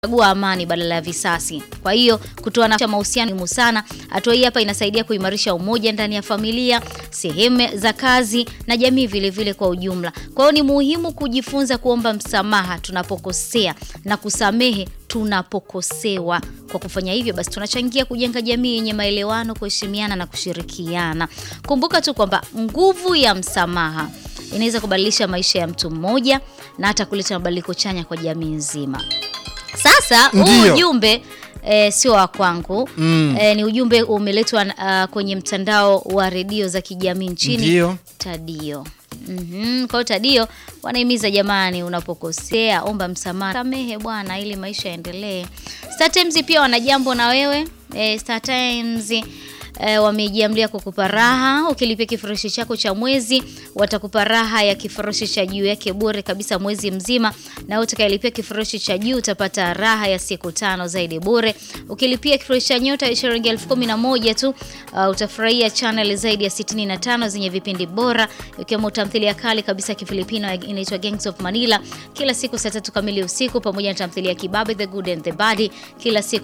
Chagua amani badala ya visasi. Kwa hiyo kutoa nafasi ya mahusiano muhimu sana. Hatua hii hapa inasaidia kuimarisha umoja ndani ya familia, sehemu za kazi na jamii vile vile kwa ujumla. Kwa hiyo ni muhimu kujifunza kuomba msamaha tunapokosea na kusamehe tunapokosewa. Kwa kufanya hivyo basi tunachangia kujenga jamii yenye maelewano, kuheshimiana na kushirikiana. Kumbuka tu kwamba nguvu ya msamaha inaweza kubadilisha maisha ya mtu mmoja na hata kuleta mabadiliko chanya kwa jamii nzima. Sasa huu Ndiyo. ujumbe e, sio wa kwangu Mm. e, ni ujumbe umeletwa uh, kwenye mtandao wa redio za kijamii nchini Ndiyo. Tadio. Mhm, Kwa hiyo Tadio wanahimiza jamani, unapokosea omba msamaha, samehe bwana, ili maisha yaendelee. Star Times pia wana jambo na wewe e, Star Times E, wamejiamlia kukupa raha. Ukilipia kifurushi chako cha mwezi, watakupa raha ya kifurushi cha juu yake bure kabisa mwezi mzima, na utakayelipia kifurushi cha juu utapata raha ya siku tano zaidi bure. Ukilipia kifurushi cha nyota ya shilingi elfu kumi na moja tu uh, utafurahia channel zaidi ya 65 zenye vipindi bora ikiwemo tamthilia kali kabisa ya Kifilipino inaitwa Gangs of Manila kila siku saa tatu kamili usiku, pamoja na tamthilia ya Kibabe the Good and the Bad kila siku